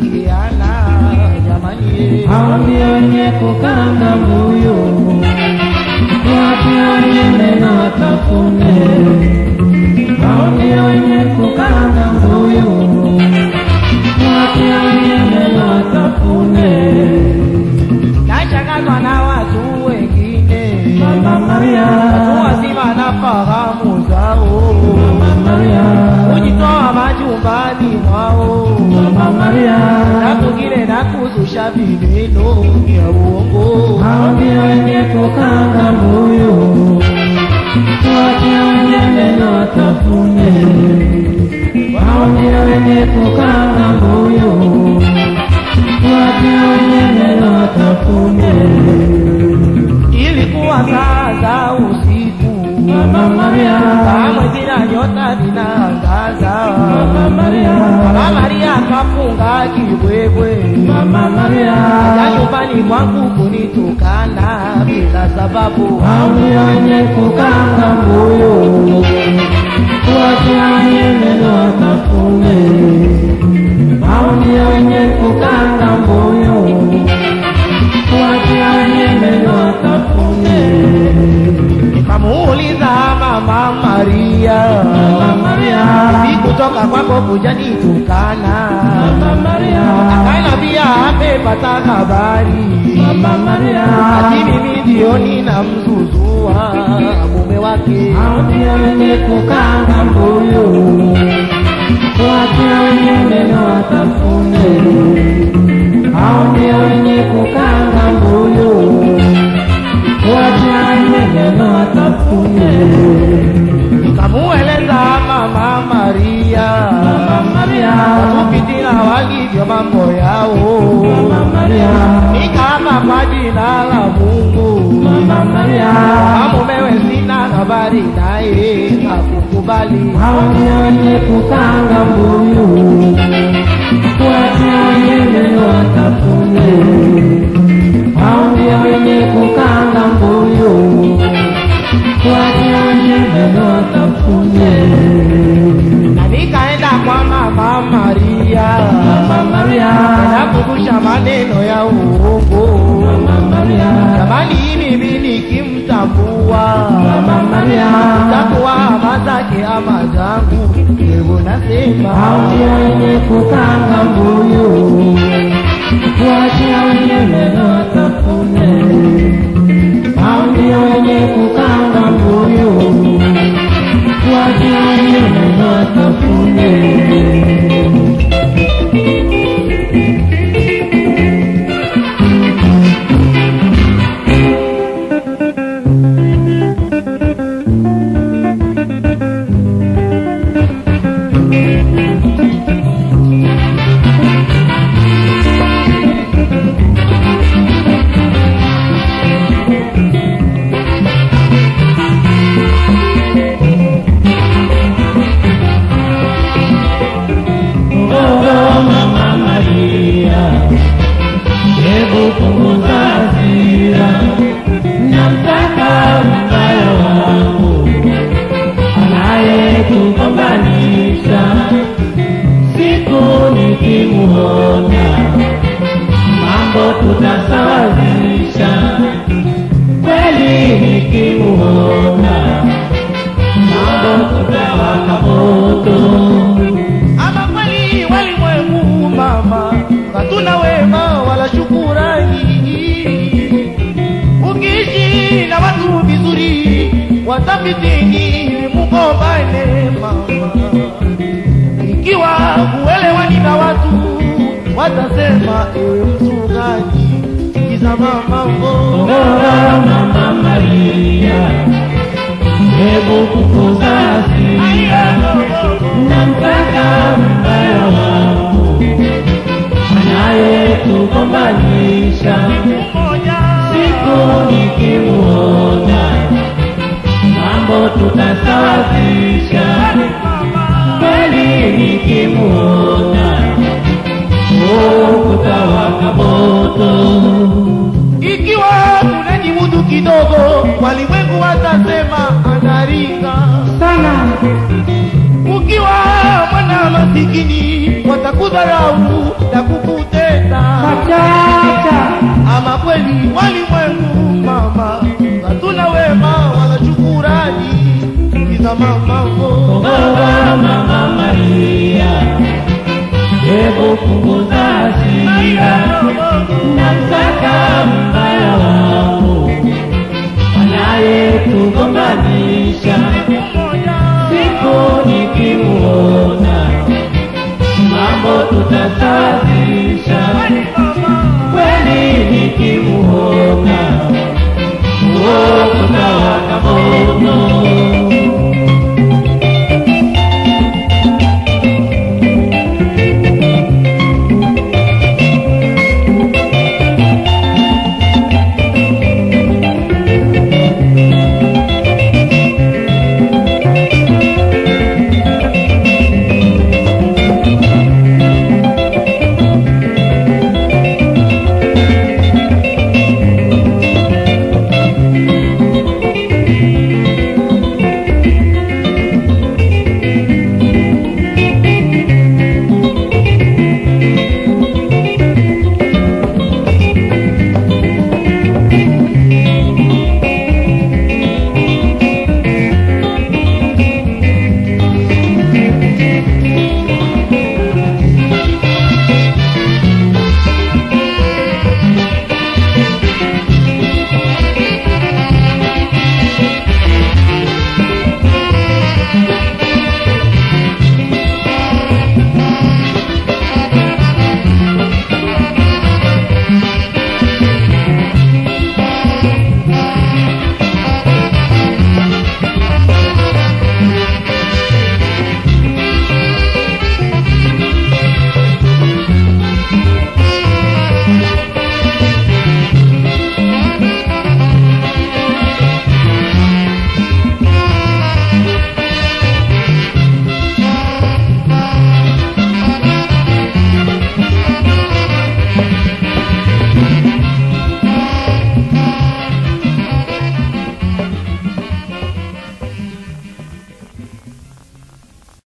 kuingiliana jamani hao ndio wenye kukanga mbuyu, wape wengine na watafune. Hao ndio wenye kukanga mbuyu, wape wengine na watafune. nashangazwa na watu wengine Mama Maria, watu wazima na fahamu zao Mama Maria, kujitoa majumbani mwao Mama Maria, na kungine na kuzusha vineno vya uongo hao ndio wenye kukanga mbuyu, wape wengine na watafune. Hao ndio wenye kukanga mbuyu, wape wengine na watafune. ilikuwa saa za usiku Mama Maria, saa mwezina nyota zinaangaza Mama Maria, Mama Maria kafunga kibwebwe Mama Maria, ya nyumbani kwangu kunitukana bila sababu hao ndio wenye kukanga mbuyu, wape wengine na watafune. Hao ndio wenye kukanga mbuyu, wape wengine na watafune. nikamuuliza mama Maria Mama Maria, Hivi kutoka kwako kuja nitukana Mama Maria, akanambia amepata habari Mama Maria, ati mimi ndio ninamzuzua mume wake hao ndio wenye kukanga mbuyu, wape wengine na watafune. Hao ndio wenye kukanga mbuyu, wape wengine na watafune. nikamueleza mama Maria Mama Maria, kupitila walivyo mambo yao Mama Maria, nikaapa kwa jina la Mungu Mama Maria, kama mumewe sina habari naye hakukubali hao ndio wenye kukanga mbuyu, wape wengine watafune. Hao ndio wenye kukanga mbuyu, wape wengine watafune. na nikaenda kwa mama Maria Mama Maria, na kukusha maneno ya uongo Mama Maria, jamani mimi nikimtambua Mama Maria, takuwa ama zake ama zangu hebu hao nasema ndio wenye kukanga mbuyu, wape wengine watafune. Hao ndio wenye kukanga mbuyu, wape wengine watafune. Oh, Mama Maria, hebu punguza hasira, namtaka mbaya wangu anayetugombanisha. Siku nikimuona mambo tutasawazisha, kweli nikimuona mambo tutawaka moto. ama kweli walimwengu mama hatuna wema wala shukurani ukiishi na watu vizuri watafitini mugombane mama ikiwa huelewani na watu watasema ewe mchungaji sikiza mamambo Bora Mama Maria, hebu kukuza hasira, namtaka mbaya wangu anayetugombanisha. Siku nikimuona mambo tutasawazisha, kweli nikimuona oh, kutawaka moto. ikiwa unajimudu kidogo walimwengu watasema anaringa sana ukiwa mwana masikini watakudharau na kukuta utaacha ama kweli walimwengu mama hatuna wema wala shukurani kiza mamambo Ogawa Mama Maria, hebu punguza hasira na msaka mbaya wangu anayetugombanisha. Siku nikimuona mambo tutasawazisha, kweli nikimuona huo tutawaka moto